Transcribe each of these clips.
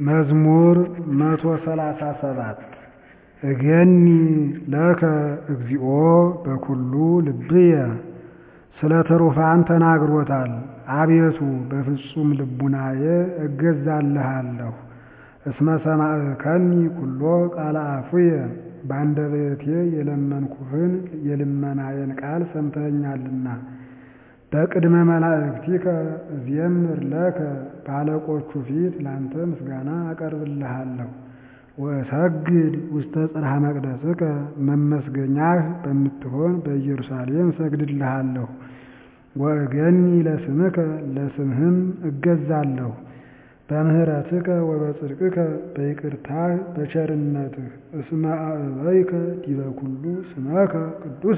መዝሙር መቶ ሰላሳ ሰባት እገኒ ለከ እግዚኦ በኩሉ ልብየ ስለ ትሩፋን ተናግሮታል። አቤቱ በፍጹም ልቡናዬ እገዛልሃለሁ። እስመ ሰማዕከኒ ኩሎ ቃለ አፉየ በአንደበቴ የለመንኩህን የልመናዬን ቃል ሰምተኸኛልና። በቅድመ መላእክቲከ እዜምር ለከ በአለቆቹ ፊት ላንተ ምስጋና አቀርብልሃለሁ። ወእሰግድ ውስተ ጽርሐ መቅደስከ መመስገኛህ በምትሆን በኢየሩሳሌም እሰግድልሃለሁ። ወእገኒ ለስምከ ለስምህም እገዛለሁ። በምህረትከ ወበጽድቅከ በይቅርታህ በቸርነትህ እስመ አእበይከ ዲበ ኩሉ ስመከ ቅዱሰ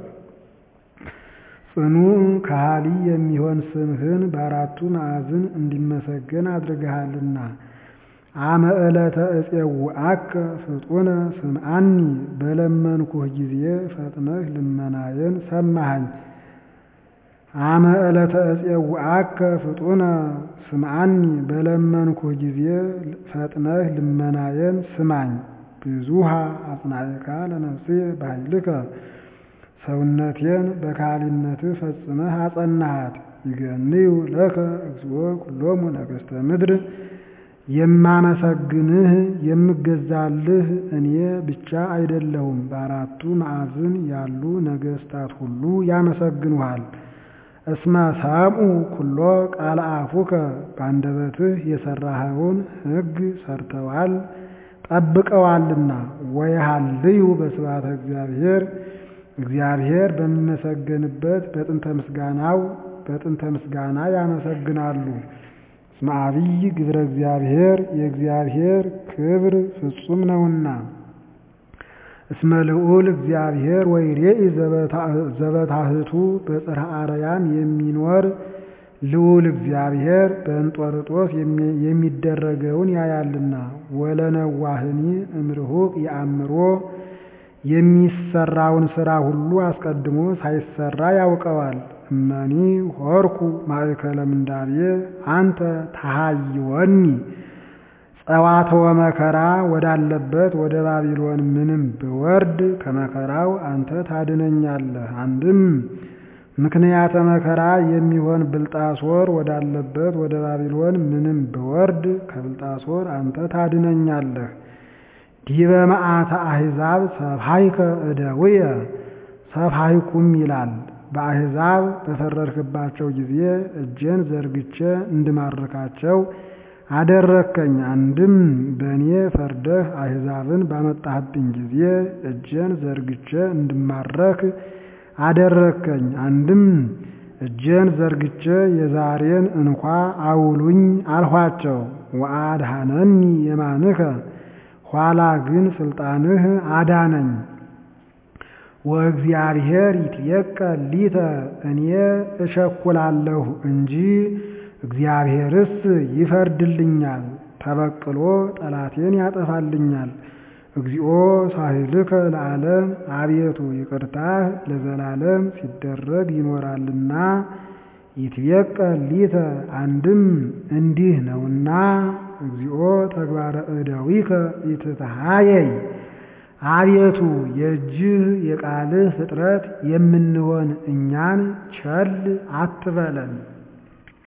ጽኑዕ ከሃሊ የሚሆን ስምህን በአራቱ ማዕዝን እንዲመሰገን አድርገሃልና። አመ ዕለተ እፄውዐከ ፍጡነ ስምዐኒ በለመንኩህ ጊዜ ፈጥነህ ልመናዬን ሰማኸኝ። አመ ዕለተ እፄውዐከ ፍጡነ ስምዐኒ በለመንኩህ ጊዜ ፈጥነህ ልመናዬን ስማኝ። ብዙኃ አጽናዕካ ለነፍስየ በኃይልከ ሰውነቴን በካህሊነትህ ፈጽመህ አጸናሃት። ይገንዩ ለከ እግዚኦ ኩሎሙ ነገሥተ ምድር የማመሰግንህ የምገዛልህ እኔ ብቻ አይደለሁም፣ በአራቱ ማዕዝን ያሉ ነገሥታት ሁሉ ያመሰግኑሃል። እስመ ሰምዑ ኩሎ ቃለ አፉከ በአንደበትህ የሠራኸውን ሕግ ሰርተዋል ጠብቀዋልና። ወየሃልዩ በስብሐተ እግዚአብሔር እግዚአብሔር በሚመሰገንበት በጥንተ ምስጋናው በጥንተ ምስጋና ያመሰግናሉ። እስመ አብይ ግብረ እግዚአብሔር የእግዚአብሔር ክብር ፍጹም ነውና። እስመ ልዑል እግዚአብሔር ወይሬኢ ዘበታሕቱ በጽርሐ አርያም የሚኖር ልዑል እግዚአብሔር በእንጦርጦስ የሚደረገውን ያያልና። ወለነዋህኒ እምርሁቅ የአእምሮ የሚሰራውን ሥራ ሁሉ አስቀድሞ ሳይሰራ ያውቀዋል። እመኒ ሆርኩ ማእከለ ምንዳቤ አንተ ተሃይወኒ ጸዋትወ መከራ ወዳለበት ወደ ባቢሎን ምንም ብወርድ ከመከራው አንተ ታድነኛለህ። አንድም ምክንያተ መከራ የሚሆን ብልጣሶር ወዳለበት ወደ ባቢሎን ምንም ብወርድ ከብልጣሶር አንተ ታድነኛለህ። ዲበ መዓተ አሕዛብ ሰብሃይከ እደውየ ሰብሃይኩም ይላል። በአሕዛብ በፈረድክባቸው ጊዜ እጄን ዘርግቼ እንድማርካቸው አደረከኝ። አንድም በእኔ ፈርደህ አሕዛብን ባመጣህብኝ ጊዜ እጄን ዘርግቼ እንድማረክ አደረከኝ። አንድም እጄን ዘርግቼ የዛሬን እንኳ አውሉኝ አልኋቸው። ወአድኀነኒ የማንከ ኋላ ግን ስልጣንህ አዳነኝ። ወእግዚአብሔር ይትየቀል ሊተ እኔ እቸኩላለሁ እንጂ እግዚአብሔርስ ይፈርድልኛል፣ ተበቅሎ ጠላቴን ያጠፋልኛል። እግዚኦ ሳህልከ ለዓለም አቤቱ ይቅርታህ ለዘላለም ሲደረግ ይኖራልና። ይትየቀል ሊተ አንድም እንዲህ ነውና እግዚኦ ተግባረ እደዊከ ይትተሃየይ አቤቱ የእጅህ የቃልህ ፍጥረት የምንሆን እኛን ቸል አትበለን።